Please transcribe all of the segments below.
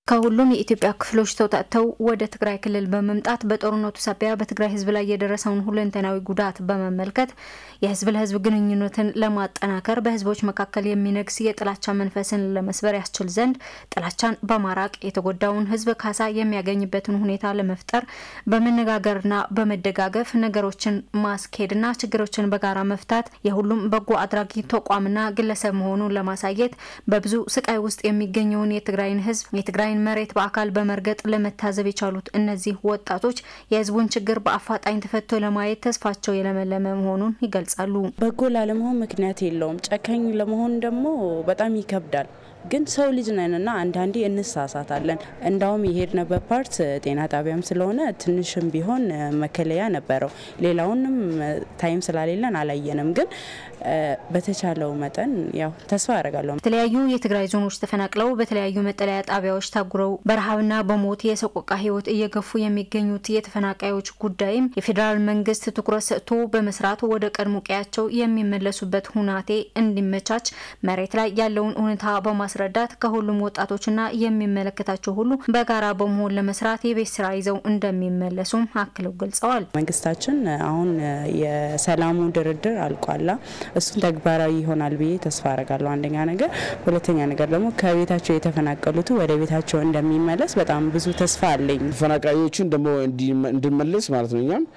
ከሁሉም የኢትዮጵያ ክፍሎች ተውጣጥተው ወደ ትግራይ ክልል በመምጣት በጦርነቱ ሳቢያ በትግራይ ሕዝብ ላይ የደረሰውን ሁለንተናዊ ጉዳት በመመልከት የሕዝብ ለሕዝብ ግንኙነትን ለማጠናከር በሕዝቦች መካከል የሚነግስ የጥላቻ መንፈስን ለመስበር ያስችል ዘንድ ጥላቻን በማራቅ የተጎዳውን ሕዝብ ካሳ የሚያገኝበትን ሁኔታ ለመፍጠር በመነጋገርና በመደጋገፍ ነገሮችን ማስኬድና ችግሮችን በጋራ መፍታት የሁሉም በጎ አድራጊ ተቋምና ግለሰብ መሆኑን ለማሳየት በብዙ ስቃይ ውስጥ የሚገኘውን የትግራይን ሕዝብ የትግራይ መሬት በአካል በመርገጥ ለመታዘብ የቻሉት እነዚህ ወጣቶች የህዝቡን ችግር በአፋጣኝ ተፈቶ ለማየት ተስፋቸው የለመለመ መሆኑን ይገልጻሉ። በጎ ላለመሆን ምክንያት የለውም። ጨካኝ ለመሆን ደግሞ በጣም ይከብዳል። ግን ሰው ልጅ ነንና አንዳንዴ እንሳሳታለን። እንዳውም የሄድንበት ፓርት ጤና ጣቢያም ስለሆነ ትንሽም ቢሆን መከለያ ነበረው። ሌላውንም ታይም ስላሌለን አላየንም። ግን በተቻለው መጠን ያው ተስፋ ያደርጋለሁ። የተለያዩ የትግራይ ዞኖች ተፈናቅለው በተለያዩ መጠለያ ጣቢያዎች ታጉረው በረሃብና በሞት የሰቆቃ ህይወት እየገፉ የሚገኙት የተፈናቃዮች ጉዳይም የፌዴራል መንግስት ትኩረት ሰጥቶ በመስራት ወደ ቀድሞ ቀያቸው የሚመለሱበት ሁናቴ እንዲመቻች መሬት ላይ ያለውን እውነታ በማስረዳት ከሁሉም ወጣቶችና የሚመለከታቸው ሁሉ በጋራ በመሆን ለመስራት የቤት ስራ ይዘው እንደሚመለሱም አክለው ገልጸዋል። መንግስታችን አሁን የሰላሙ ድርድር አልቋላ እሱን ተግባራዊ ይሆናል ብዬ ተስፋ አረጋለሁ። አንደኛ ነገር፣ ሁለተኛ ነገር ደግሞ ከቤታቸው የተፈናቀሉት ወደ ቤታቸው እንደሚመለስ በጣም ብዙ ተስፋ አለኝ። ተፈናቃዮቹን ደግሞ እንዲመለስ ማለት ነው እኛም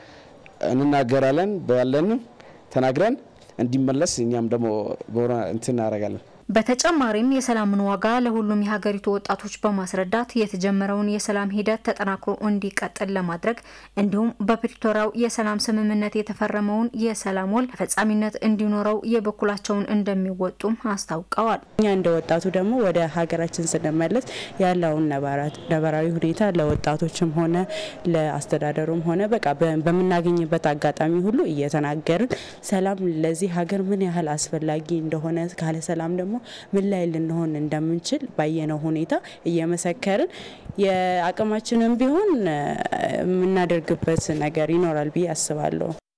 እንናገራለን ባለን ተናግረን እንዲመለስ እኛም ደግሞ በሆነ እንትን እናደርጋለን። በተጨማሪም የሰላምን ዋጋ ለሁሉም የሀገሪቱ ወጣቶች በማስረዳት የተጀመረውን የሰላም ሂደት ተጠናክሮ እንዲቀጥል ለማድረግ እንዲሁም በፕሪቶሪያው የሰላም ስምምነት የተፈረመውን የሰላም ውል ተፈጻሚነት እንዲኖረው የበኩላቸውን እንደሚወጡም አስታውቀዋል። እኛ እንደ ወጣቱ ደግሞ ወደ ሀገራችን ስንመለስ ያለውን ነባራዊ ሁኔታ ለወጣቶችም ሆነ ለአስተዳደሩም ሆነ በቃ በምናገኝበት አጋጣሚ ሁሉ እየተናገርን ሰላም ለዚህ ሀገር ምን ያህል አስፈላጊ እንደሆነ ካለ ሰላም ደግሞ ምን ላይ ልንሆን እንደምንችል ባየነው ሁኔታ እየመሰከርን የአቅማችንን ቢሆን የምናደርግበት ነገር ይኖራል ብዬ አስባለሁ።